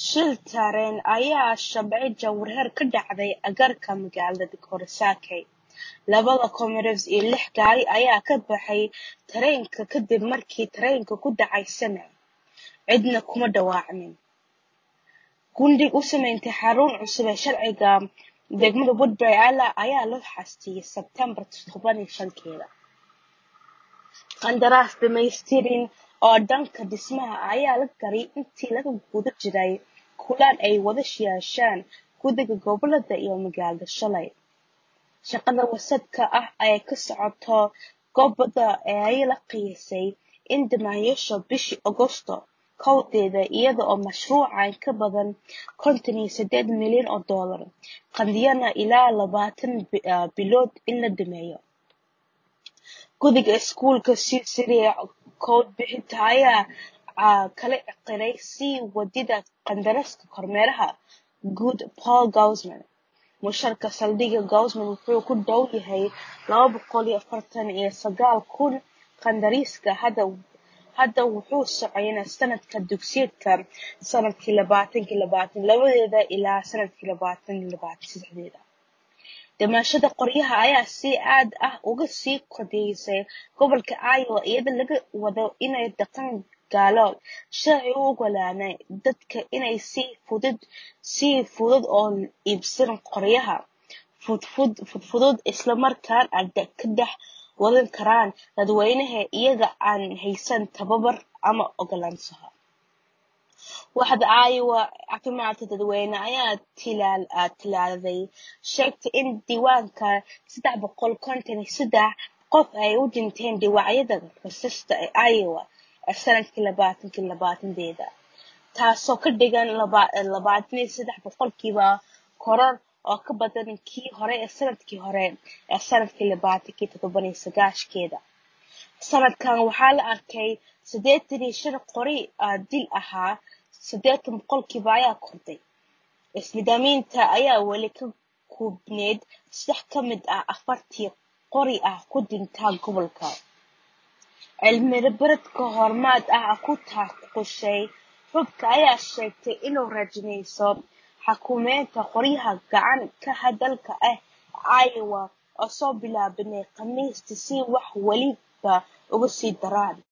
Shil tareen ayaa shabcay jawhar ka dhacday agagaarka magaalada Korsakey. Labada Comrades iyo lix gaari ayaa ka baxay tareenka kadib markii tareenku ku dhacay Sana'a. Cidna kuma dhaawacmin. Gundhig u samaynta xarun cusub ee sharciga degmada Woodbury ayaa la xastiyay Sebtembar toban iyo shankeeda. Qandaraas dhamaystiran oo dhanka dhismaha ayaa la galay intii lagu guda jiray kulan ay wada yeesheen guddiga gobolada iyo magaalada shalay. Shaqada wasadka ah ee ka socota goobada ayaa la qiyaasay in dhammaanayso bishii Agoosto kowdeeda iyada oo mashruuca in ka badan konton iyo sideed milyan oo dollar qaadanaya ilaa labaatan bilood in la dhameeyo. Guddiga Iskuulka Sicily cod bixinta ayaa kala qiray sii wadida qandaraaska kormeeraha guud Paul Guzman. Mushaarka saldhigga Guzman wuxuu ku dhow yahay laba boqol iyo afartan iyo sagaal kun. Qandaraaska hadda wuxuu soconayaa sanadka dugsiyeedka sanadki labatanki labatan labadeeda ilaa sanadki labaatan labatan sedaxdeeda. Dhimashada qoryaha ayaa si aad ah uga sii kordhaysa gobolka Iowa iyadoo laga wado inay dhaqan galo sharci u oggolaanaya dadka inay si fudud u iibsadaan qoryaha fudfudud isla markaana ka dhex wadan karaan dadweynaha iyaga oo aan haysan tababar ama oggolaansho. Waaxda Iowa Caafimaadka Dadweynaha ayaa tallaalay sheegtay in diiwaanka sedax boqol konton iyo sedax qof ay u dhinteen dhaawacyada rasaasta ee Iowa ee sanadkii labatanki labatankeeda, taasoo ka dhigan labatan iyo sedax boqolkiiba koror oo ka badan kii hore ee sanadkii hore ee sanadki labatanki todoba iyo sagaashankeeda. Sanadkan waxaa la arkay sideetan iyo shan qori dil ah, sideetan boqolkiiba ayaa kordhay. Ismiidaaminta ayaa weli ka koobnayd saddex ka mid ah afartii qori ee ku dhintay gobolka. Cilmi-baaris horumar ah ku takhasusay hubka ayaa sheegtay inay rajaynayso xakameynta qoryaha gacan ka hadalka ah ee Iowa oo soo bilaabanaya Khamiistii si wax waliba uga sii daraan.